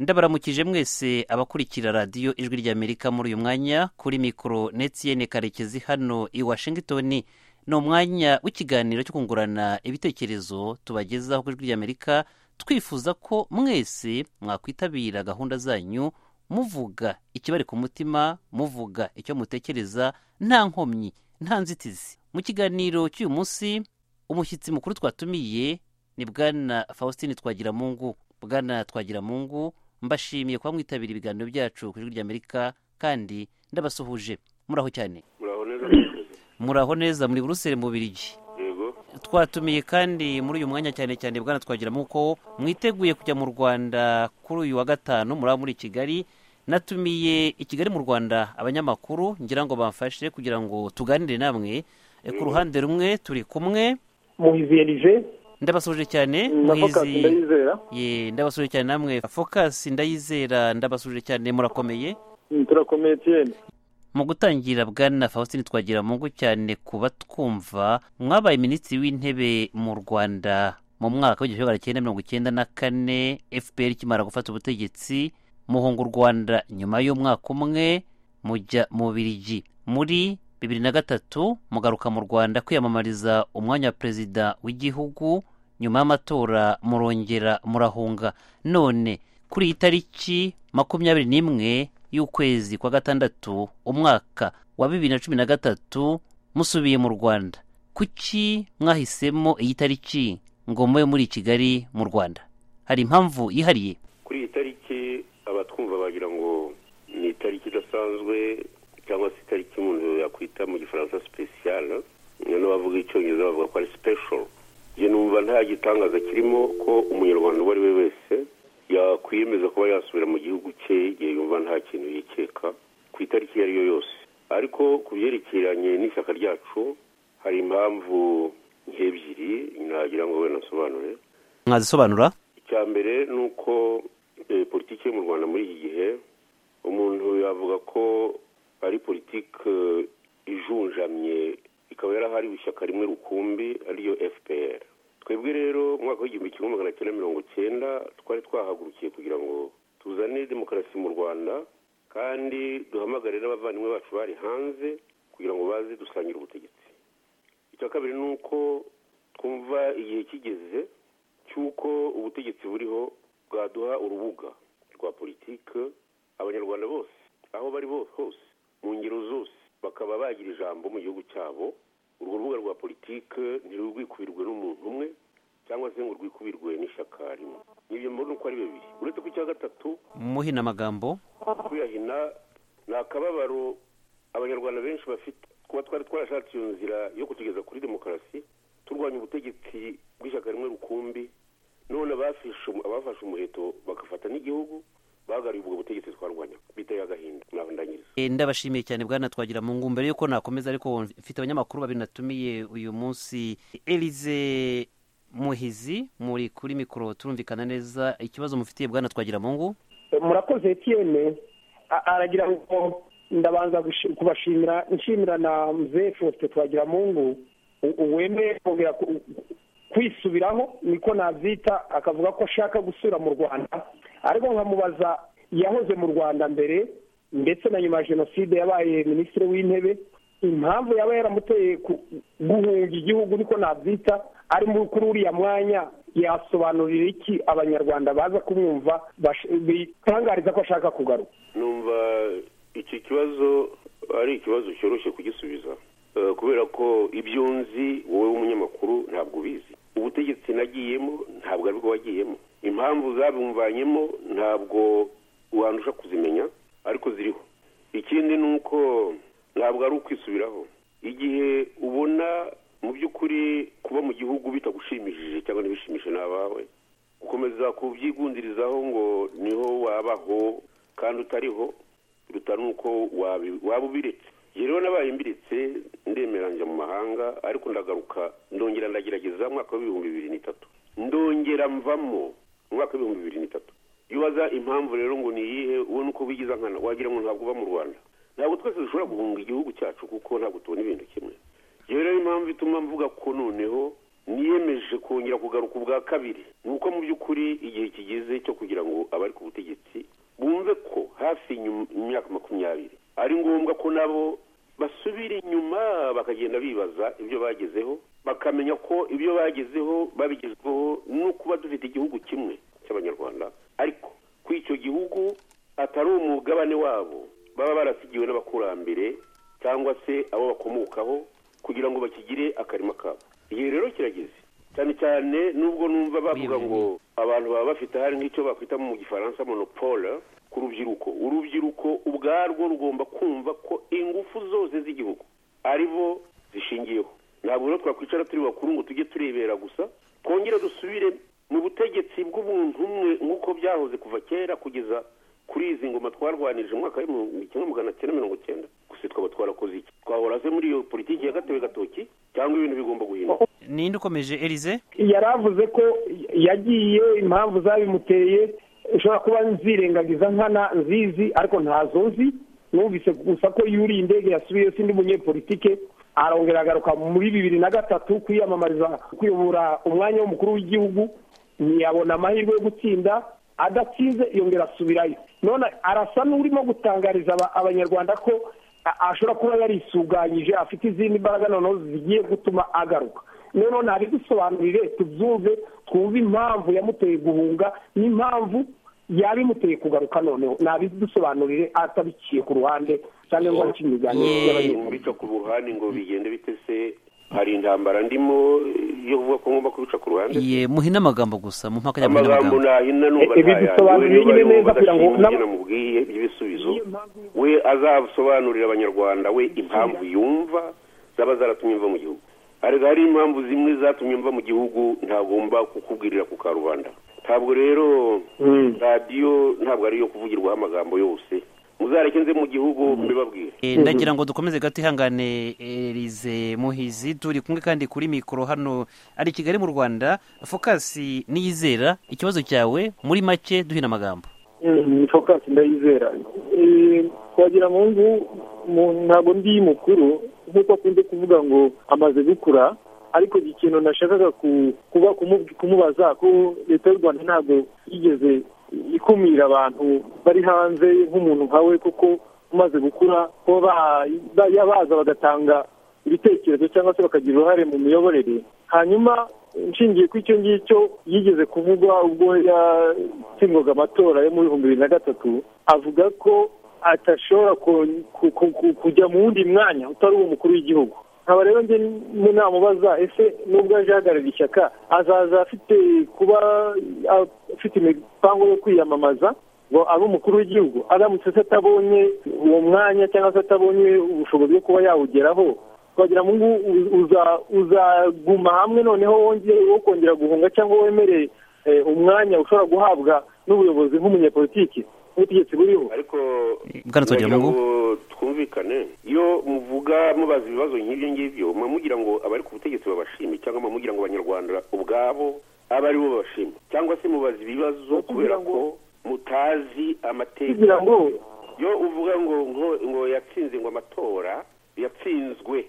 ndabaramukije mwese abakurikira radiyo ijwi ry'amerika muri uyu mwanya kuri mikoro netiyene karekezi hano i washingitoni ni umwanya w'ikiganiro cyo kungurana ibitekerezo tubagezaho ku ijwi ry'amerika twifuza ko mwese mwakwitabira gahunda zanyu muvuga ikibari ku mutima muvuga icyo mutekereza nta nkomyi nta nzitizi mu kiganiro cy'uyu munsi umushyitsi mukuru twatumiye ni bwana faustin twagiramungu bwana twagiramungu mbashimiye kuba mwitabira ibiganiro byacu ku ijwi ry'amerika kandi ndabasuhuje muraho cyane muraho neza muraho neza muri buruseli mu birigi yego twatumiye kandi muri uyu mwanya cyane cyane bwana twagiramungu ko mwiteguye kujya mu rwanda kuri uyu wa gatanu muraba muri kigali natumiye i kigali mu rwanda abanyamakuru ngira ngo bamfashe kugira ngo tuganire namwe E, ku ruhande rumwe turi kumwe muhiziyerije ndabasuje cyane navuga mwizi- ndayizera ye ndabasuje cyane namwe focus ndayizera ndabasuje cyane murakomeye Mm, turakomeye tiyeni mu gutangira bwana faustin twagira mungu cyane kuba twumva mwabaye minisitiri w'intebe mu rwanda mu mwaka w'igihumbi magana cyenda mirongo icyenda na kane fpr ikimara gufata ubutegetsi muhunga u rwanda nyuma y'umwaka umwe mujya mu birigi muri bibiri na gatatu mugaruka mu rwanda kwiyamamariza umwanya wa perezida w'igihugu nyuma y'amatora murongera murahunga none kuri iyi tariki makumyabiri n'imwe y'ukwezi kwa gatandatu umwaka wa bibiri na cumi na gatatu musubiye mu rwanda kuki mwahisemo iyi tariki ngo mube muri kigali mu rwanda hari impamvu yihariye kuri iyi tariki abatwumva bagira ngo ni itariki idasanzwe cyangwa se itariki umuntu yakwita mu gifaransa sipesiyale n'abavuga icyongereza bavuga ko ari special njye numva nta gitangaza kirimo ko umunyarwanda uwo ari we wese yakwiyemeza kuba yasubira mu gihugu cye igihe yumva nta kintu yikeka ku itariki iyo ari yo yose ariko ku byerekeranye n'ishyaka ryacu hari impamvu nk'ebyiri nagira ngo wenda nsobanure mwazisobanura icya mbere ni uko eh, politiki yo mu rwanda muri iki gihe umuntu yavuga ko ari politiki eh, ijunjamye ikaba yarahariwe ishyaka rimwe rukumbi ariyo fpr twebwe rero mu mwaka w'igihumbi kimwe magana cyenda mirongo cyenda twari twahagurukiye kugira ngo tuzane demokarasi mu rwanda kandi duhamagare n'abavandimwe bacu bari hanze kugira ngo baze dusangire ubutegetsi icya kabiri ni uko twumva igihe kigeze cy'uko ubutegetsi buriho bwaduha urubuga rwa politike abanyarwanda bose aho bari bo- hose mu ngero zose bakaba bagira ijambo mu gihugu cyabo urwo rubuga rwa politike ntirurwikubirwe n'umuntu umwe cyangwa se ngo rwikubirwe n'ishyaka rimwe n'ibyo mbona uko ari bibiri uretse ko icya gatatu muhina amagambo kuyahina ni akababaro abanyarwanda benshi bafite kuba twari twarashatse iyo nzira yo kutugeza kuri demokarasi turwanya ubutegetsi bw'ishyaka rimwe rukumbi none abafishe umu- abafashe umuheto bagafata n'igihugu bagaruye ubwo butegetsi twarwanya biteye agahinda naho ndangiriza E, ndabashimiye cyane bwana twagira mu ngu mbere yuko nakomeza ariko mfite abanyamakuru babiri natumiye uyu munsi elize muhizi muri kuri mikoro turumvikana neza ikibazo mufitiye bwana twagira mu ngu murakoze tiyeni aragira ngo ndabanza gushi- kubashimira nshimira na mzee faustin twagiramungu u- uwemeye kongera ku- kwisubiraho niko nabyita akavuga ko ashaka gusura mu rwanda ariko nkamubaza yahoze mu rwanda mbere ndetse na nyuma ya jenoside yabaye minisitiri w'intebe impamvu yaba yaramuteye ku- guhunga igihugu niko nabyita ari muri kuri uriya mwanya yasobanurira iki abanyarwanda baza kumwumva bash- bitangariza ko ashaka kugaruka numva iki kibazo ari ikibazo cyoroshye kugisubiza Eh, kubera ko ibyo nzi wowe w'umunyamakuru ntabwo ubizi ubutegetsi nagiyemo ntabwo aribwo wagiyemo impamvu zabumvanyemo ntabwo wandusha kuzimenya ariko ziriho ikindi ni uko ntabwo ari ukwisubiraho igihe ubona mu by'ukuri kuba mu gihugu bitagushimishije cyangwa ntibishimishe n'abawe gukomeza kubyigundirizaho ngo niho wabaho kandi utariho biruta n'uko wabi- waba ubiretse njye rero nabaye mbiritse ndemera njya mu mahanga ariko ndagaruka ndongera ndagerageza mu mwaka w'ibihumbi bibiri n'itatu ndongera mvamo mu mwaka w'ibihumbi bibiri n'itatu iyo ubaza impamvu rero ngo ni iyihe ubona uko wigiza nkana wagira ngo ntabwo uba mu rwanda ntabwo twese dushobora guhunga igihugu cyacu kuko ntabwo tubona ibintu kimwe rero niyo mpamvu ituma mvuga ko noneho niyemeje kongera kugaruka ubwa kabiri ni uko mu by'ukuri igihe kigeze cyo kugira ngo abari ku butegetsi hafi nyum- imyaka makumyabiri ari ngombwa ko nabo basubira inyuma bakagenda bibaza ibyo bagezeho bakamenya ko ibyo bagezeho babigezweho no kuba dufite igihugu kimwe cy'abanyarwanda ariko kuri icyo gihugu atari umugabane wabo baba barasigiwe n'abakurambere cyangwa se abo bakomokaho kugira ngo bakigire akarima kabo igihe rero kirageze cyane cyane nubwo numva bavuga ngo abantu baba bafite hari nk'icyo bakwita mu gifaransa monopole ku rubyiruko urubyiruko ubwarwo rugomba kumva ko ingufu zose z'igihugu ari bo zishingiyeho ntabwo rero twakwicara turi bakuru ngo tujye turebera gusa twongere dusubire mu butegetsi bw'umuntu umwe nk'uko byahoze kuva kera kugeza kuri izi ngoma twarwanirije mu mwaka w'ibihumbi kimwe magana cyenda mirongo cyenda gusa twaba twarakoze iki twahora se muri iyo politiki ya gatebe gatoki cyangwa ibintu bigomba guhinduka ninde ukomeje elize yari avuze ko yagiye impamvu zabimuteye ushobora kuba nzirengagiza nkana nzizi ariko ntazo nzi numvise gusa ko yuriye indege yasubiye sindi umunyepolitike arongera agaruka muri bibiri na gatatu kwiyamamariza kuyobora umwanya w'umukuru w'igihugu ntiyabona amahirwe yo gutsinda adatsinze yongera asubirayo none arasa n'urimo gutangariza aba- abanyarwanda ko a- ashobora kuba yarisuganyije afite izindi mbaraga noneho zigiye gutuma agaruka noneho nabidusobanurire tubyumve twumve impamvu yamuteye guhunga n'impamvu yabimuteye kugaruka noneho nabidusobanurire atabiciye ku ruhande cyangwa ngo abice imiganiro Ye- y'abanyamakuru kubica ku ruhande ngo bigende bite se hari intambara ndimo yo kuvuga ko ngomba kubica ku ruhande ye muhina amagambo gusa mu mpaka yabona amagambo amagambo nahina numva Eh, ibi ntayayo. bisobanura Niba nyine yumva neza kugira ngo adashimye nab- ibyo namubwiye by'ibisubizo Niyo mpamvu yo- we azasobanurira abanyarwanda we impamvu yumva zaba zaratumye mva mu gihugu ariko hari impamvu zimwe zatumye mva mu gihugu ntagomba kukubwirira ku karubanda ntabwo rero Mm. radiyo ntabwo ari iyo kuvugirwaho amagambo yose muzareke nze mu gihugu mbibabwire Eh, ndagira ngo dukomeze gato ihangane elize muhizi turi kumwe kandi kuri mikoro hano ari i kigali mu rwanda fokasi niyizera ikibazo cyawe muri make duhina amagambo ni fokasi ndayizera Eh, twagira mu nzu mu- ntabwo ndi mukuru nk'uko akunze kuvuga ngo amaze gukura ariko ikintu nashakaga ku- kuba kumu- kumubaza ko leta y'u rwanda ntabwo yigeze ikumira abantu bari hanze nk'umuntu nka we kuko umaze gukura kuba ba- ba- yabaza bagatanga ibitekerezo cyangwa se bakagira uruhare mu miyoborere hanyuma nshingiye ku icyo ngicyo yigeze kuvugwa ubwo yatsindwaga amatora yo muri bihumbi bibiri na gatatu avuga ko atashobora ku- ku- ku- ku- kujya mu wundi mwanya utari uw'umukuru w'igihugu nkaba rero njye n- namubaza ese nubwo aje ahagarariye ishyaka azaza afite kuba afite imipango yo kwiyamamaza ngo abe umukuru w'igihugu aramutse se atabonye uwo mwanya cyangwa se atabonye ubushobozi bwo kuba yawugeraho twagira ngo ubu u- uza- uzaguma hamwe noneho wongere wo kongera guhunga cyangwa wemere eh, umwanya ushobora guhabwa n'ubuyobozi nk'umunyepolitiki n'ubutegetsi buriho ariko bwana Twagiramungu. ngo twumvikane iyo muvuga mubaza ibibazo nk'ibyo ngibyo muba mugira ngo abari ku butegetsi babashime cyangwa muba mugira ngo abanyarwanda ubwabo abe ari bo babashima cyangwa se mubaza ibibazo kubera ko mutazi amateka kugira ngo iyo uvuga ngo ngo ngo yatsinze ngo amatora yatsinzwe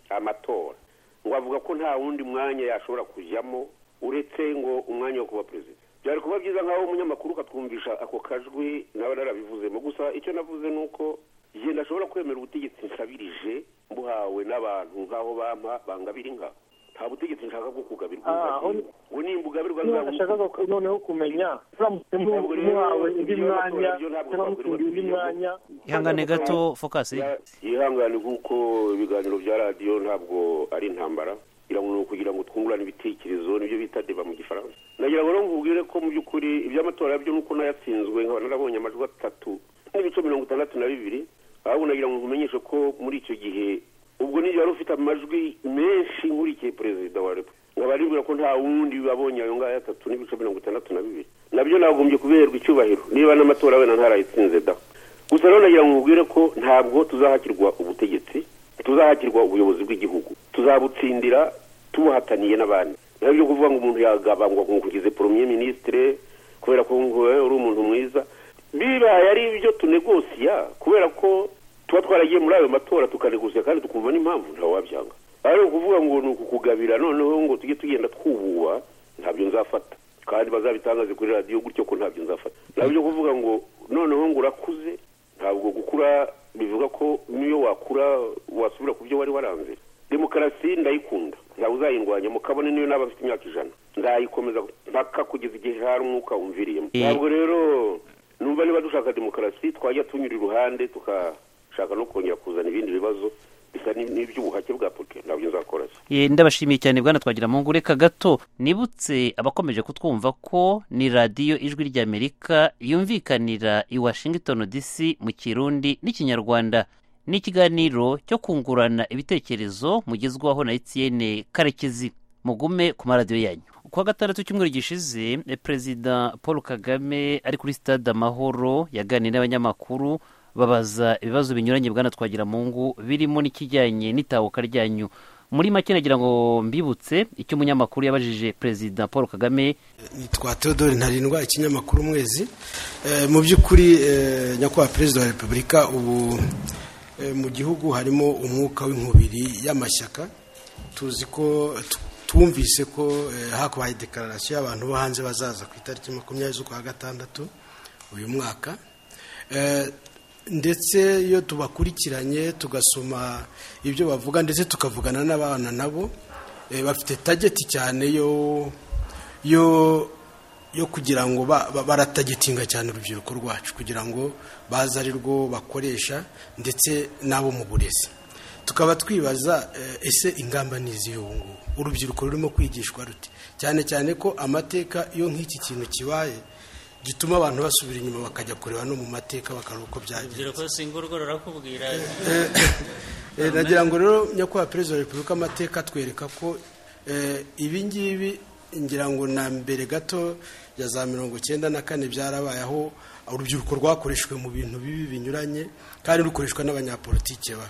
amatora ngo avuga ko nta wundi mwanya yashobora kujyamo uretse ngo umwanya wo kuba perezida byari kuba byiza nk'aho umunyamakuru ukatwumvisha ako kajwi nawe narabivuzemo gusa icyo navuze ni uko igihe ndashobora kwemera ubutegetsi nsabirije mbuhawe n'abantu nk'aho bampa bangabira inka nta butegetsi nshaka bwo kugabirwa Ah, inka aho ni- ngo nimbugaburwa niba nashakaga ku- noneho kumenya uramutse Ntabwo rero muhawe undi ibyo mwanya batora byo ntabwo cyangwa mutungiye undi twabibona. mwanya ihangane gato fokasi yihangane nk'uko ibiganiro bya radiyo ntabwo ari intambara kugira ngo ni ukugira ngo twungurane ibitekerezo nibyo bita deba mu gifaransa nagira ngo rero nkubwire ko mu by'ukuri iby'amatora byo nuko n'ayatsinzwe nkaba narabonye amajwi atatu n'ibice mirongo itandatu na bibiri ahubwo nagira ngo nkumenyeshe ko muri icyo gihe ubwo niyo wari ufite amajwi menshi nkurikiye perezida wa repubulika nkaba nibwira ko nta wundi wabonye ayo ngayo atatu n'ibice mirongo itandatu na bibiri nabyo nagombye kuberwa icyubahiro niba n'amatora wenda ntarayitsinze da gusa rero nagira ngo nkubwire ko ntabwo tuzahakirwa ubutegetsi tuzahakirwa ubuyobozi bw'igihugu tuzabutsindira tubuhataniye n'abandi nabyo kuvuga ngo umuntu yagabangwa ngo kugize poromye minisitire kubera ko wowe uri umuntu mwiza bibaye ari ibyo tunegosiya kubera ko tuba twaragiye muri ayo matora tukanegosiya kandi tukumva n'impamvu ntawabyanga ari ukuvuga ngo ni ukukugabira noneho ngo tujye tugenda twububa ntabyo nzafata kandi bazabitangaze kuri radiyo gutyo ko ntabyo nzafata nabyo kuvuga ngo noneho ngo urakuze ntabwo gukura bivuga ko n'iyo wakura wasubira ku byo wari waranze demokarasi ndayikunda ntabwo uzayirwanyamo kabone niyo naba afite imyaka ijana ndayikomeza mpaka kugeza igihe hari umwuka wumviriyemo Eh. ntabwo rero numva niba dushaka demokarasi twajya tunyura iruhande tukashaka no kongera kuzana ibindi bibazo bisa ni- n'iby'ubuhake bwa politiki ntabyo nzakora se Eh, ndabashimiye cyane bwana twagira mu reka gato nibutse abakomeje kutwumva ko ni radiyo ijwi ry'amerika yumvikanira i washington dc mu kirundi n'ikinyarwanda ni ikiganiro cyo kungurana ibitekerezo mugezwaho na etienne karekezi mugume ku maradiyo yanyu ku wa gatandatu cyumweru gishize eh, perezida paul kagame ari kuri stade amahoro yaganiriye n'abanyamakuru babaza ibibazo binyuranye bwana twagira mungu birimo n'ikijyanye n'itahuka ryanyu muri make nagira ngo mbibutse icyo umunyamakuru yabajije perezida paul kagame nitwa Theodore ntarindwa ikinyamakuru umwezi Eh, mu by'ukuri eh, nyakubahwa perezida wa repubulika ubu eh, mu gihugu harimo umwuka w'inkubiri y'amashyaka tuzi ko tu- twumvise ko eh, hakubaye dekararasiyo y'abantu bo hanze bazaza ku itariki makumyabiri z'ukwa gatandatu uyu mwaka Eh, ndetse iyo tubakurikiranye tugasoma ibyo bavuga ndetse tukavugana n'abana nabo eh, bafite tageti cyane yo yo yo kugira ngo ba- ba- baratagitinga cyane urubyiruko rwacu kugira ngo baze ari rwo bakoresha ndetse n'abo mu burezi tukaba twibaza eh, ese ingamba ni izihe ubu ngubu urubyiruko rurimo kwigishwa rute cyane cyane ko amateka iyo nk'iki kintu kibaye gituma abantu basubira inyuma bakajya kureba no mu mateka bakareba uko byagenze urubyiruko singurwo rurakubwira Eh, nagira ngo rero nyakubahwa perezida wa repubulika amateka atwereka ko eh, ibi ngibi ngira ngo na mbere gato ya za mirongo icyenda na kane byarabaye aho urubyiruko rwakoreshwe mu bintu bibi binyuranye kandi rukoreshwa n'abanyapolitike ba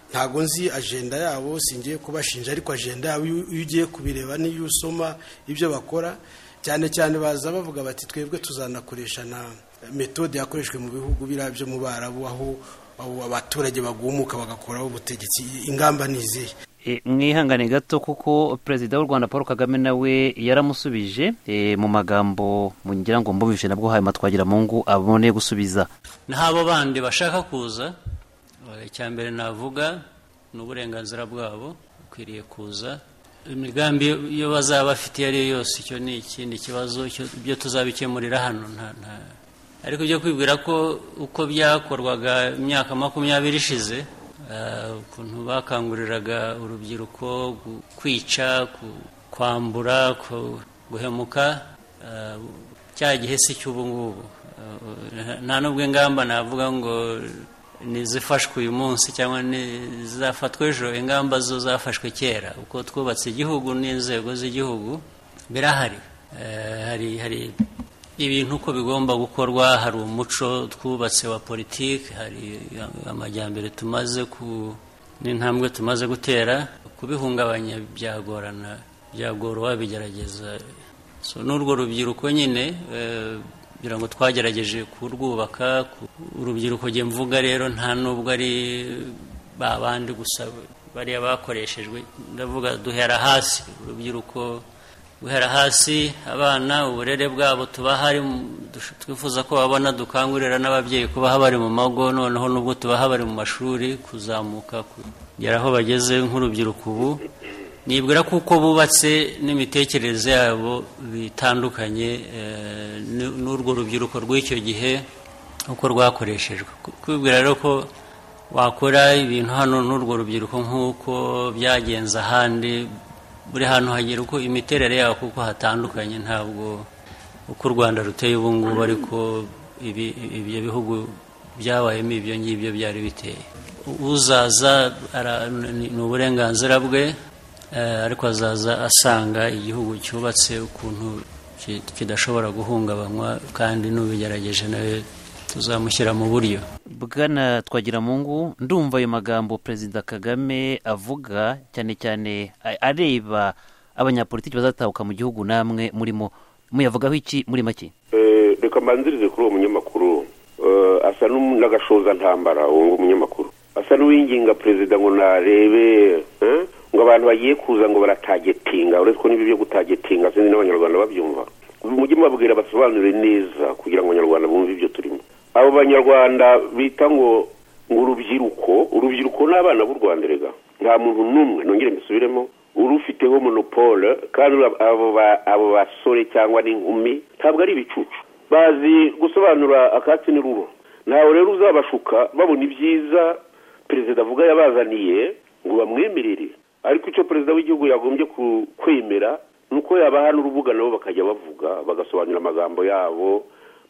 ntabwo nzi ajenda yabo singiye kubashinja ariko ajenda yabo iyo iyo ugiye kubireba n'iyo usoma ibyo bakora cyane cyane baza bavuga bati twebwe tuzanakoresha na metode yakoreshwe mu bihugu biriya byo mu barabu aho abo abaturage bagumuka bagakoraho ubutegetsi ingamba ni izihe e, mwihangane gato kuko perezida w'u rwanda paul kagame nawe yaramusubije e, mu magambo ngira ngo mbumvise nabwo hanyuma twagira mu ngo abone gusubiza n'abo bandi bashaka kuza eh, icya mbere navuga ni uburenganzira bwabo ukwiriye kuza imigambi iyo bazaba bafite iyo ari yo yose icyo ni ikindi kibazo icyo- ibyo tuzabikemurira hano nta- nta- ariko byo kwibwira ko uko byakorwaga imyaka makumyabiri ishize eh, ukuntu bakanguriraga urubyiruko gu- kwica ku- kwambura ku- guhemuka eh, cya gihe si cy'ubu ngubu Eh, nta nubwo ingamba navuga ngo nizifashwe uyu munsi cyangwa nizafatwa ejo ingamba zo zafashwe kera uko twubatse igihugu n'inzego z'igihugu birahari Eh, hari hari ibintu uko bigomba gukorwa hari umuco twubatse wa politiki hari amajyambere tumaze ku n'intambwe tumaze gutera kubihungabanya byagorana byagora uwabigerageza so n'urwo rubyiruko nyine eh, kugira ngo twagerageje kurwubaka ku- urubyiruko njye mvuga rero nta nubwo ari ba bandi gusa bariya bakoreshejwe ndavuga duhera hasi urubyiruko guhera hasi abana uburere bwabo tubaha ari mu- dush- twifuza ko babona dukangurira n'ababyeyi kubaha bari mu mago noneho nubwo tubaha bari mu mashuri kuzamuka kugera aho bageze nk'urubyiruko ubu nibwira ko uko bubatse n'imitekerereze yabo bitandukanye eh, n'u- n'urwo rubyiruko rw'icyo gihe uko rwakoreshejwe Ku- kwibwira rero ko wakora ibintu hano n'urwo rubyiruko nk'uko byagenze ahandi buri hantu hagira uko imiterere yaho kuko hatandukanye ntabwo uko u rwanda ruteye ubu ngubu ariko ibi ibyo bihugu byabayemo ibyo ngibyo byari biteye uzaza ara- ni- ni uburenganzira bwe eh, ariko azaza asanga igihugu cyubatse ukuntu ki- kidashobora guhungabanywa kandi n'ubigerageje nawe tuzamushyira mu buryo bwana twagira mu ngo ndumva ayo magambo perezida kagame avuga cyane cyane a- areba abanyapolitiki bazatahuka mu gihugu namwe murimo muyavugaho iki muri make Eh, reka mbanzirize kuri uwo munyamakuru Eh, asa n'um- n'agashoza ntambara uwo ngo umunyamakuru asa n'uwinginga perezida ngo narebe eh, ngo abantu bagiye kuza ngo baratagetinga uretse ko n'ibi byo gutagetinga sinzi n'abanyarwanda babyumva mujye mubabwira basobanure neza kugira ngo abanyarwanda bumve ibyo turimo abo banyarwanda bita ngo ngo urubyiruko urubyiruko ni abana b'u rwanda rega nta muntu n'umwe nongere mbisubiremo urufiteho monopole kandi abo ba- abo basore cyangwa n'inkumi ntabwo ari ibicucu bazi gusobanura akatsi n'ururo ntawe rero uzabashuka babona ibyiza perezida avuga yabazaniye ngo bamwemerere ariko icyo perezida w'igihugu yagombye ku- kwemera ni uko yabahana urubuga nabo bakajya bavuga bagasobanura amagambo yabo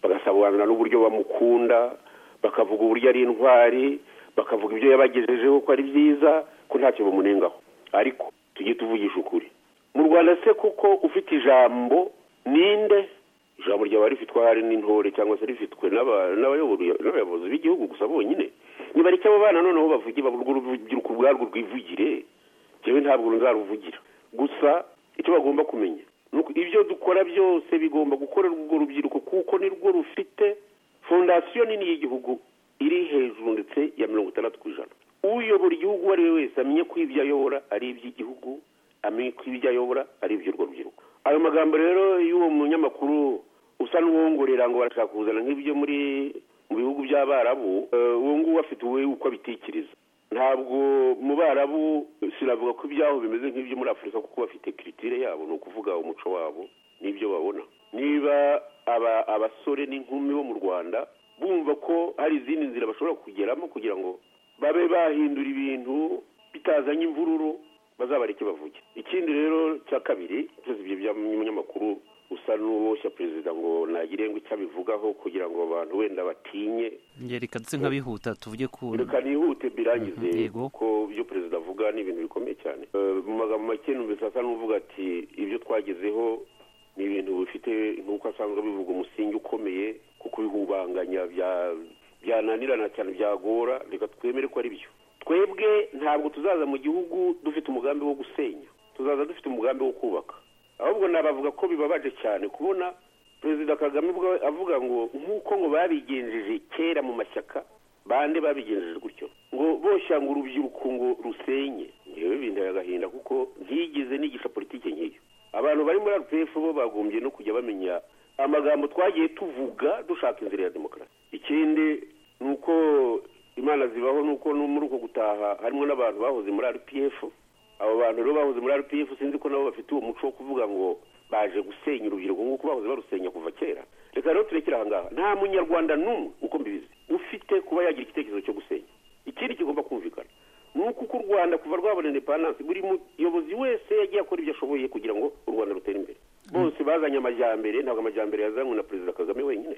bagasobanura n'uburyo bamukunda bakavuga uburyo ari intwari bakavuga ibyo yabagejejeho ko ari byiza ko ntacyo bamunengaho ariko tujye tuvugisha ukuri mu rwanda se kuko ufite ijambo ninde ijambo ryaba rifitwe ahari n'intore cyangwa se rifitwe n'aba- n'abayobora- n'abayobozi b'igihugu gusa bonyine niba abo bana noneho bavuge bavuga urubyiruko ubwarwo rwivugire njyewe ntabwo nzaruvugira gusa icyo bagomba kumenya ni uko ibyo dukora byose bigomba gukorerwa urwo rubyiruko kuko nirwo rufite fondasiyo nini y'igihugu iri hejuru ndetse ya mirongo itandatu ku ijana uyobora igihugu uwo ari we wese amenye ko ibyo ayobora ari iby'igihugu amenye ko ibyo ayobora ari iby'urwo rubyiruko ayo magambo rero y'uwo munyamakuru usa n'uwongorera ngo barashaka kuzana nk'ibyo muri mu bihugu by'abarabu eh, uwo nguwo afite uwe uko abitekereza ntabwo mu barabu sinavuga ko ibyaho bimeze nk'ibyo muri afurika kuko bafite kiritire yabo ni ukuvuga umuco wabo n'ibyo babona niba aba- abasore n'inkumi bo mu rwanda bumva ko hari izindi nzira bashobora kugeramo kugira ngo babe bahindura ibintu bitazanye imvururu bazabareke bavuge ikindi rero cya kabiri byose ibyo by'umunyamakuru usa n'uwoshya perezida ngo ntagire ngo icyo abivugaho kugira ngo abantu wenda batinye ngeri kadutse nkabihuta tuvuge ku reka nihute birangize Mhm, yego. kuko ibyo perezida avuga ni ibintu bikomeye cyane Eh, mu magambo make numvise asa n'uvuga ati ibyo twagezeho ni ibintu bifite nk'uko asanzwe bivuga umusingi ukomeye kuko bihubanganya bya- byananirana cyane byagora reka twemere ko ari byo twebwe ntabwo tuzaza mu gihugu dufite umugambi wo gusenya tuzaza dufite umugambi wo kubaka ahubwo nabavuga ko bibabaje cyane kubona perezida kagame ubwo avuga ngo nk'uko ngo babigenjeje kera mu mashyaka bande babigenjeje gutyo ngo boshya ngo urubyiruko ngo rusenye ngewe binteye agahinda kuko ntigeze nigisha politike nk'iyo abantu bari muri rpf bo bagombye no kujya bamenya amagambo twagiye tuvuga dushaka inzira ya demokarasi ikindi ni uko imana zibaho ni uko no muri uko gutaha harimo n'abantu bahoze muri rpf abo bantu rero bahoze muri rpf sinzi ko nabo bafite uwo muco wo kuvuga ngo baje gusenya urubyiruko nk'uko bahoze barusenya kuva kera reka rero turekere ahangaha nta munyarwanda n'umwe uko mbibizi ufite kuba yagira igitekerezo cyo gusenya ikindi kigomba kumvikana ni uko uko u rwanda kuva rwabona indepandanse buri muyobozi wese yagiye akora ibyo ashoboye kugira ngo u rwanda rutere imbere bose bazanye amajyambere ntabwo amajyambere yazanywe na perezida kagame wenyine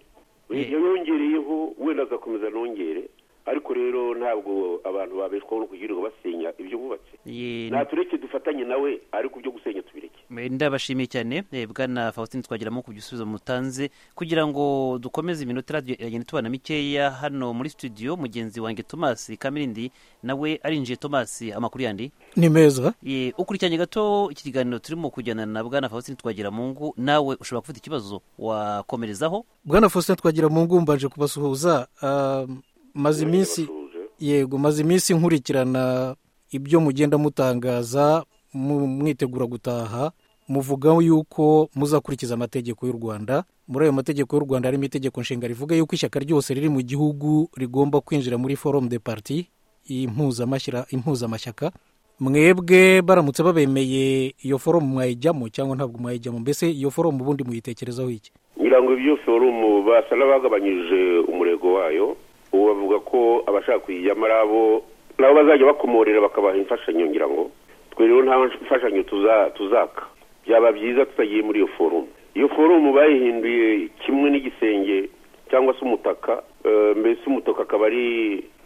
yongereyeho wenda agakomeza nongere ariko rero ntabwo abantu babeshwaho no kugirirwa basenya ibyo bubatse Ye- natureke dufatanye nawe ariko ibyo gusenya tubireke ndabashimiye cyane eh, bwana faustin twageramo ku bisubizo mutanze kugira ngo dukomeze iminota radio iragenda tubana mikeya hano muri studio mugenzi wanjye thomas kamirindi nawe arinjiye thomas amakuru yandi ni meza Ye, ukurikiranye gato iki kiganiro turimo kujyana na bwana faustin twagiramungu nawe ushobora gufata ikibazo wakomerezaho bwana faustin twagira mu ngo mbanje kubasuhuza ah, maze iminsi Tuje. yego maze iminsi nkurikirana ibyo mugenda mutangaza mu- mwitegura gutaha muvuga yuko muzakurikiza amategeko y'u rwanda muri ayo mategeko y'u rwanda harimo itegeko nshinga rivuga yuko ishyaka ryose riri mu gihugu rigomba kwinjira muri forume de parti impuzamashyira- impuzamashyaka mwebwe baramutse babemeye iyo forume mwayijyamo cyangwa ntabwo mwayijyamo mbese iyo forume ubundi muyitekerezaho iki ngira ngo ibyo forumu basa n'abagabanyije umurego wayo ubu bavuga ko abashaka kuyijyamo ari abo nabo bazajya bakomorera bakabaha imfashanyo ngira ngo twe rero nta mfashanyo tuza- tuzaka byaba byiza tutagiye muri iyo forumu iyo forumu bayihinduye kimwe n'igisenge cyangwa se umutaka eh, mbese umutaka akaba ari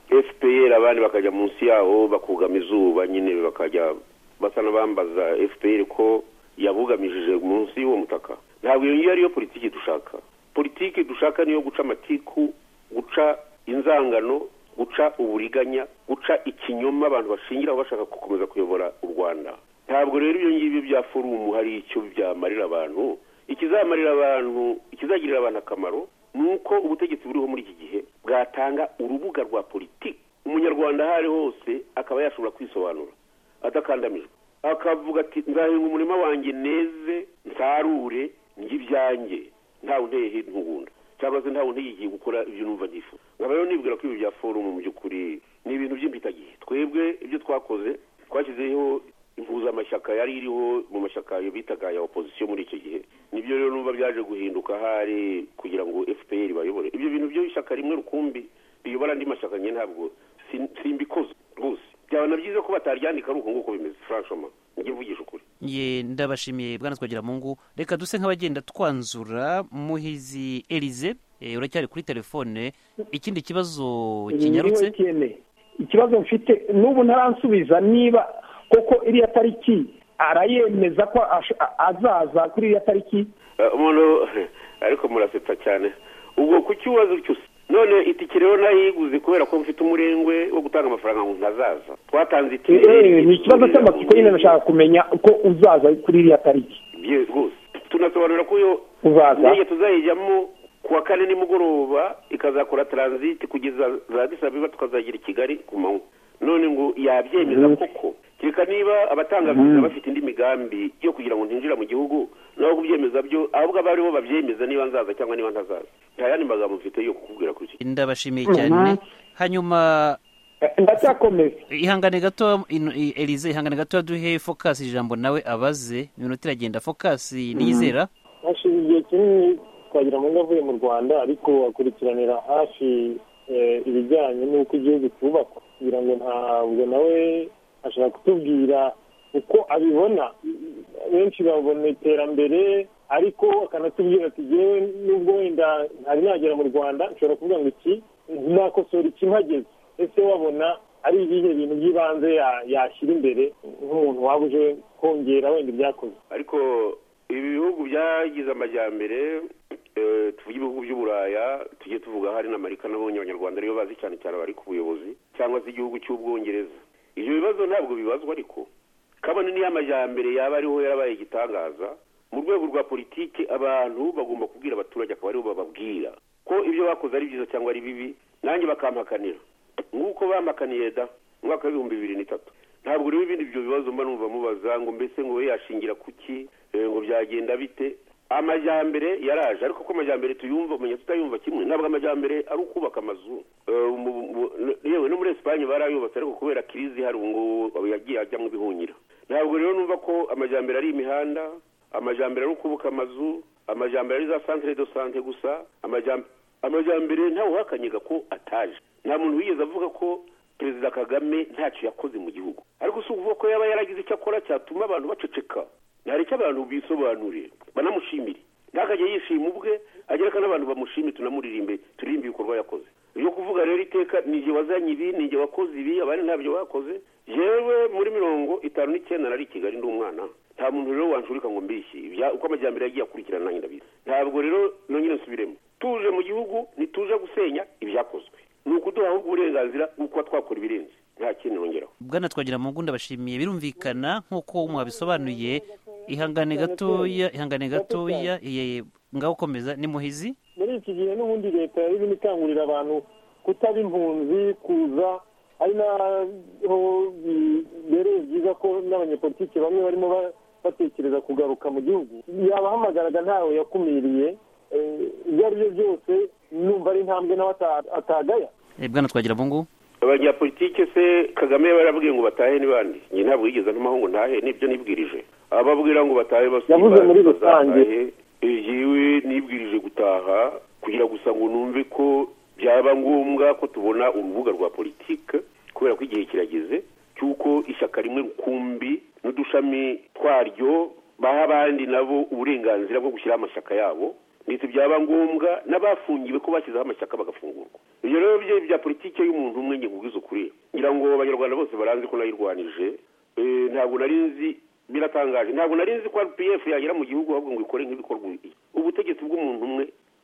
fpr abandi bakajya munsi yawo bakugama izuba nyine bakajya basa n'abambaza fpr ko yabugamishije munsi y'uwo mutaka ntabwo iyo ngiyo ariyo politiki dushaka politiki dushaka niyo guca amatiku guca inzangano guca uburiganya guca ikinyoma abantu bashingiraho bashaka gukomeza kuyobora u rwanda ntabwo rero ibyo ngibyo bya forumu hari icyo byamarira abantu ikizamarira abantu ikizagirira abantu akamaro ni uko ubutegetsi buriho muri iki gihe bwatanga urubuga rwa politiki umunyarwanda aho ari hose akaba yashobora kwisobanura atakandamijwe akavuga ati nzahinga umurima wanjye neze nsarure njye ibyanjye ntawe unteyeho intugunda cyangwa se ntawe ntiyigiye gukora ibyo numva ntifuza nkaba rero nibwira ko ibi bya forumu mu by'ukuri ni ibintu by'impitagihe twebwe ibyo twakoze twashyizeho impuzamashyaka yari iriho mu mashyaka bitaga ya opozisiyo muri icyo gihe nibyo rero numva byaje guhinduka hari kugira ngo fpr bayobore ibyo bintu byo ishyaka rimwe rukumbi biyobora andi mashyaka njye ntabwo sin- simbikoze rwose byaba na byiza ko bataryandika ari uko nguko bimeze franchement njye mvugisha ukuri ye ndabashimiye bwana twagira mungu reka duse nk'abagenda twanzura muhizi elize eh, uracyari kuri telefone ikindi kibazo kinyarutse MTN. ikibazo mfite n'ubu ntaransubiza niba koko iriya tariki arayemeza ko ash- a- azaza kuri iriya tariki Eh, umuntu ariko murasetsa cyane ubwo ku kibazo cyose none itike rero nayiguze kubera ko mfite umurengwe wo gutanga amafaranga ngo ntazaza twatanze itike Eh, ni ikibazo cy'amatsiko nyine nashaka kumenya ko uzaza kuri iriya tariki bye rwose tunasobanura ko iyo uzaza n'iyo tuzayijyamo ku wa kane nimugoroba ikazakora taransiti kugeza za Addis Ababa tukazagera i kigali ku manywa none ngo yabyemeza koko kereka niba abatanga viza bafite indi migambi yo kugira ngo ntinjira mu gihugu naho kubyemeza byo ahubwo aba aribo babyemeza niba nzaza cyangwa niba ntazaza nta yandi magambo mfite yo kukubwira kuri icyo ndabashimiye cyane hanyuma Eh, ndacyakomeza ihangane gato ino- i- elize ihangane gato duhe focus ijambo nawe abaze iminota iragenda focus niyizera hashize igihe kinini twagira ngo avuye mu rwanda ariko akurikiranira hafi eh, ibijyanye n'uko igihugu cyubakwa kugira ngo ntabwo nawe ashobora kutubwira uko abibona benshi babona iterambere ariko akanatubwira ati yewe nubwo wenda ntari nagera mu rwanda nshobora kuvuga ngo iki nakosora iki mpageze ese wabona ari ibihe bintu by'ibanze ya- yashyira imbere nk'umuntu waba uje kongera wenda ibyakoze ariko ibi bihugu byagize amajyambere eh, tuvuge ibihugu by'uburaya tujye tuvuga hari n'amerika n'abonye abanyarwanda ariyo bazi cyane cyane abari ku buyobozi cyangwa se igihugu cy'ubwongereza ibyo bibazo ntabwo bibazwa ariko kabone niyo amajyambere yaba ariho yarabaye igitangaza mu rwego rwa politiki abantu bagomba kubwira abaturage akaba aribo bababwira ko ibyo bakoze ari byiza cyangwa ari bibi nanjye bakampakanira nk'uko bampakaniye da mu mwaka w'ibihumbi bibiri n'itatu ntabwo rero ibindi ibyo bibazo mba numva mubaza ngo mbese ngo we yashingira kuki eh, ngo byagenda bite amajyambere yaraje ariko ko amajyambere tuyumva umenya tutayumva kimwe ntabwo amajyambere ari ukubaka amazu Eh, mu- mu- yewe no muri esipanye barayubatse ariko kubera kirizi hari ubu ngubu yagiye ajyamo ibihunyira ntabwo rero numva ko amajyambere ari imihanda amajyambere ari ukubaka amazu amajyambere ari za santire do sante gusa amajyambere amajyambere ntawuhakanyaga ko ataje nta muntu wigeze avuga ko perezida kagame ntacyo yakoze mu gihugu ariko si ukuvuga ko yaba yaragize icyo akora cyatuma abantu baceceka ntari icyo abantu bisobanurire banamushimire ntakajya yishima ubwe agera ko n'abantu bamushimire tunamuririmbe turirimbe ibikorwa yakoze iyo kuvuga rero iteka nijye wazanye ibi nijye wakoze ibi abandi ntabyo bakoze yewe muri mirongo itanu n'icyenda nari i kigali ndi umwana nta muntu rero wanshurika ngo mbishye Ibya- uko amajyambere yagiye akurikirana nanjye ndabizi ntabwo rero nongere nsubiremo tuje mu gihugu ntituje gusenya ibyakozwe ni ukuduha ahubwo uburenganzira bwo kuba twakora ibirenze nta kindi nongeraho bwana twagira mungu ndabashimiye birumvikana nk'uko mwabisobanuye ihangane gatoya ihangane gatoya iye- ngaho ukomeza ni muhizi muri iki gihe n'ubundi leta yari irimo ikangurira abantu kutaba impunzi kuza ari naho bibereye byiza ko n'abanyepolitiki bamwe barimo ba- batekereza kugaruka mu gihugu yabahamagaraga ntawe yakumiriye eh, ibyo ari byo byose numva ari intambwe nawe ata- atagaya Eh, bwana twagira mungu abanyapolitike se kagame barabwiye ngo batahe n'ibandi njye ntabwo yigeze ntumaho ngo ntahe nibyo nibwirije ababwira ngo batahe basi Yavuze muri baza- rusange. bazatahe. Eh, yewe nibwirije gutaha kugira gusa ngo numve ko byaba ngombwa ko tubona urubuga rwa politike kubera ko igihe kirageze cy'uko ishyaka rimwe rukumbi n'udushami twaryo baha abandi nabo uburenganzira bwo gushyiraho amashyaka yabo ndetse byaba ngombwa n'abafungiwe ko bashyizeho amashyaka bagafungurwa ibyo rero bye bya politike y'umuntu umwe nge nkubwiza ukuri ngira ngo abanyarwanda bose baranzi ko nayirwanije Eh, ntabwo nari nzi biratangaje ntabwo nari nzi ko rpf yagera mu gihugu ahubwo ngo ikore nk'ibikorwa ubu- ubutegetsi bw'umuntu umwe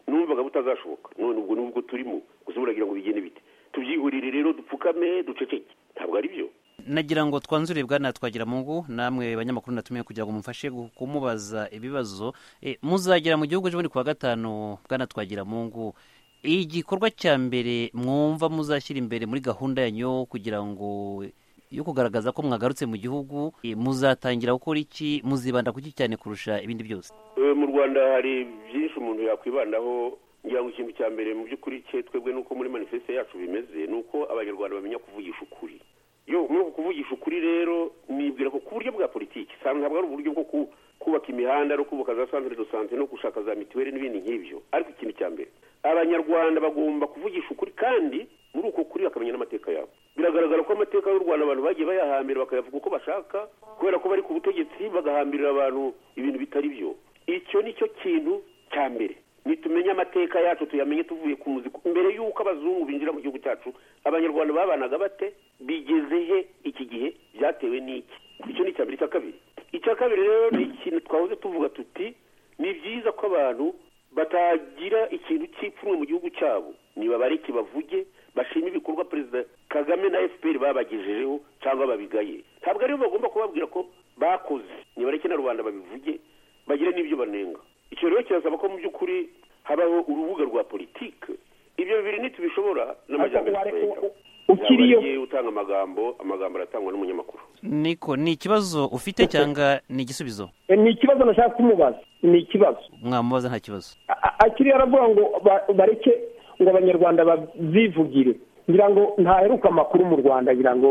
numvaga butazashoboka none ubwo nubwo turimo gusa buragira ngo bigende bite tubyihurire rero dupfukame duceceke ntabwo ari byo nagira ngo twanzure bwana twagira mungu namwe banyamakuru natumiye kugira ngo mumfashe gu- kumubaza ibibazo Eh, muzagera mu gihugu ejobundi ku wa gatanu bwana twagira mungu igikorwa cya mbere mwumva muzashyira imbere muri gahunda yanyu kugira ngo yo kugaragaza ko mwagarutse mu gihugu eh, muzatangira gukora iki muzibanda ku iki cyane kurusha ibindi byose Eh, mu rwanda hari byinshi umuntu yakwibandaho ngira ngo ikintu cya mbere mu by'ukuri cye twebwe nuko muri manifeste yacu bimeze ni uko abanyarwanda bamenya kuvugisha ukuri yo muri uku kuvugisha ukuri rero nibwira ko ku buryo bwa politiki usanga ntabwo ari uburyo bwo ku- kubaka imihanda no kubaka za santire do sante no gushaka za mituweli n'ibindi nk'ibyo ariko ikintu cya mbere abanyarwanda bagomba kuvugisha ukuri kandi muri uko kuri bakamenya n'amateka yabo biragaragara ko amateka y'u rwanda abantu bagiye bayahambira bakayavuga uko bashaka kubera ko bari ku butegetsi bagahambirira abantu ibintu bitari byo icyo ni cyo kintu cya mbere nitumenye amateka yacu tuyamenye tuvuye ku muziko mbere y'uko abazungu binjira mu gihugu cyacu abanyarwanda babanaga bate bigeze he iki gihe byatewe n'iki icyo ni icya mbere icya kabiri icya kabiri rero ni ikintu twahoze tuvuga tuti ni byiza ko abantu batagira ikintu cy'ipfunwe mu gihugu cyabo niba bareke bavuge bashima ibikorwa perezida kagame na fpr babagejejeho cyangwa babigaye ntabwo aribo bagomba kubabwira ko bakoze nibareke na rubanda babivuge bagire n'ibyo banenga icyo rero kirasaba ko mu by'ukuri habaho urubuga rwa politike ibyo bibiri ntitubishobora n'amajyambere Ariko ware- twayitaho. u- ukiriyo- Yaba agiye utanga amagambo amagambo aratangwa n'umunyamakuru niko ni ikibazo ufite cyangwa ni igisubizo Eh, ni ikibazo nashaka kumubaza ni ikibazo mwamubaza nta kibazo A- a- akiriya aravuga ngo ba- bareke ngo abanyarwanda babyivugire ngira ngo ntaheruka amakuru mu rwanda ngira ngo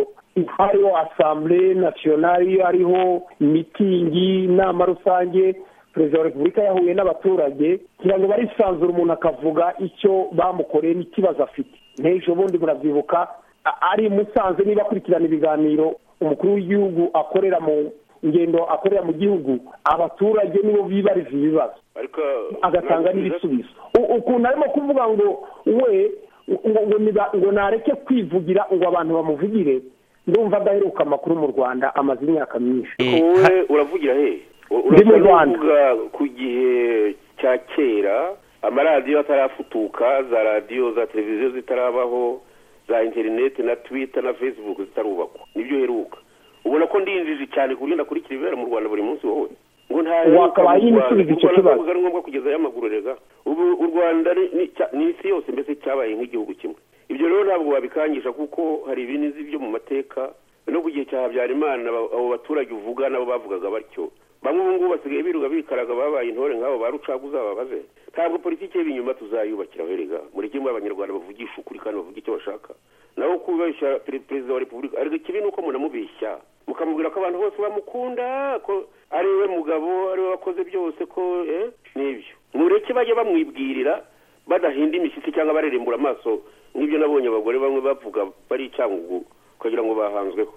hariho asambure nasiyonari hariho mitingi inama rusange perezida wa repubulika yahuye n'abaturage ngira ngo barisanzura umuntu akavuga icyo bamukoreye n'ikibazo afite n'ejo bundi murabyibuka a- ari i musanze niba akurikirana ibiganiro umukuru w'igihugu akorera mu ngendo akorera mu gihugu abaturage nibo bibariza ibibazo ariko agatanga ntabwo biza- n'ibisubizo U- ukuntu arimo kuvuga ngo we ngo ngo niba- ngo nareke kwivugira ngo abantu bamuvugire ndumva adaheruka amakuru mu rwanda amaze imyaka myinshi Eh, ha- wowe uravugira he U- Ndi mu urasa Rwanda. n'uvuga ku gihe cya kera amaradiyo atarafutuka za radiyo za televiziyo zitarabaho za interineti na twita na facebook zitarubakwa nibyo uheruka ubona ko ndinjiji cyane ku buryo ndakurikira ibibera mu rwanda buri munsi wowe ngo nta Wakabaye ibisubizo icyo kibazo. ari ngombwa kugezayo amaguru rega ubu u rwanda ni- ni cya- ni isi yose mbese cyabaye nk'igihugu kimwe ibyo rero ntabwo wabikangisha kuko hari ibintu uzi byo mu mateka no ku gihe cya habyarimana abo abo baturage uvuga nabo bavugaga batyo bamwe ubu ngubu basigaye biruga bikaraga babaye intore nk'abo ba rucaguza babaze ntabwo politiki y'ibinyuma tuzayubakira rega mureke muri abanyarwanda bavugisha ukuri kandi bavuga icyo bashaka nawe kubeshya pere- perezida wa repubulika ariko ikibi ni uko munamubeshya mukamubwira ko abantu bose bamukunda ko ari we mugabo ari we wakoze byose ko eh nibyo mureke bajye bamwibwirira badahinda imishyitsi cyangwa barerembura amaso nk'ibyo nabonye abagore bamwe bavuga bari icyangugu ukagira ngo bahanzweho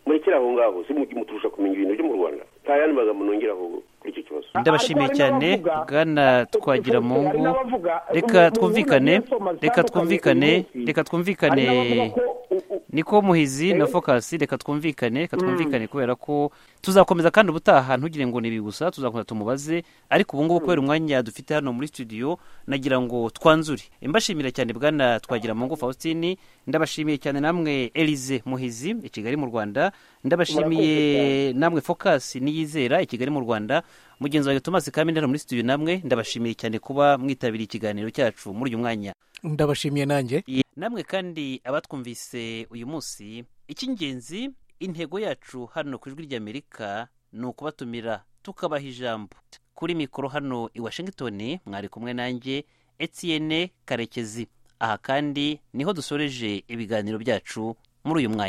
murekere aho ngaho si mujye muturusha kumenya ibintu byo mu rwanda nta yandi magambo nongeraho kuri icyo kibazo ndabashimiye Ariko hari cyane n'abavuga- bwana twagira mu Hari ngo n'abavuga- reka ubu- ubu twumvikane na Nelson Mandela reka atandukanye twumvikane uyu munsi. reka twumvikane Hari n'abavuga ko- u- u- niko muhizi na fokasi reka twumvikane reka twumvikane kubera ko tuzakomeza kandi ubutaha ntugire ngo ni ibi gusa tuzakomeza tumubaze ariko ubu ngubu kubera umwanya dufite hano muri studio nagira ngo twanzure mbashimira cyane bwana twagira mu ngo faustin ndabashimiye cyane namwe elize muhizi i kigali mu rwanda ndabashimiye namwe fokasi niyizera i kigali mu rwanda mugenzi wanjye thomas kaminde hano muri studio namwe ndabashimiye cyane kuba mwitabiriye ikiganiro cyacu muri uyu mwanya ndabashimiye nanjye namwe kandi abatwumvise uyu munsi icy'ingenzi intego yacu hano ku ijwi ry'amerika ni ukubatumira tukabaha ijambo kuri mikoro hano i washington mwari kumwe nanjye etienne karekezi aha kandi niho dusoreje ibiganiro byacu muri uyu mwanya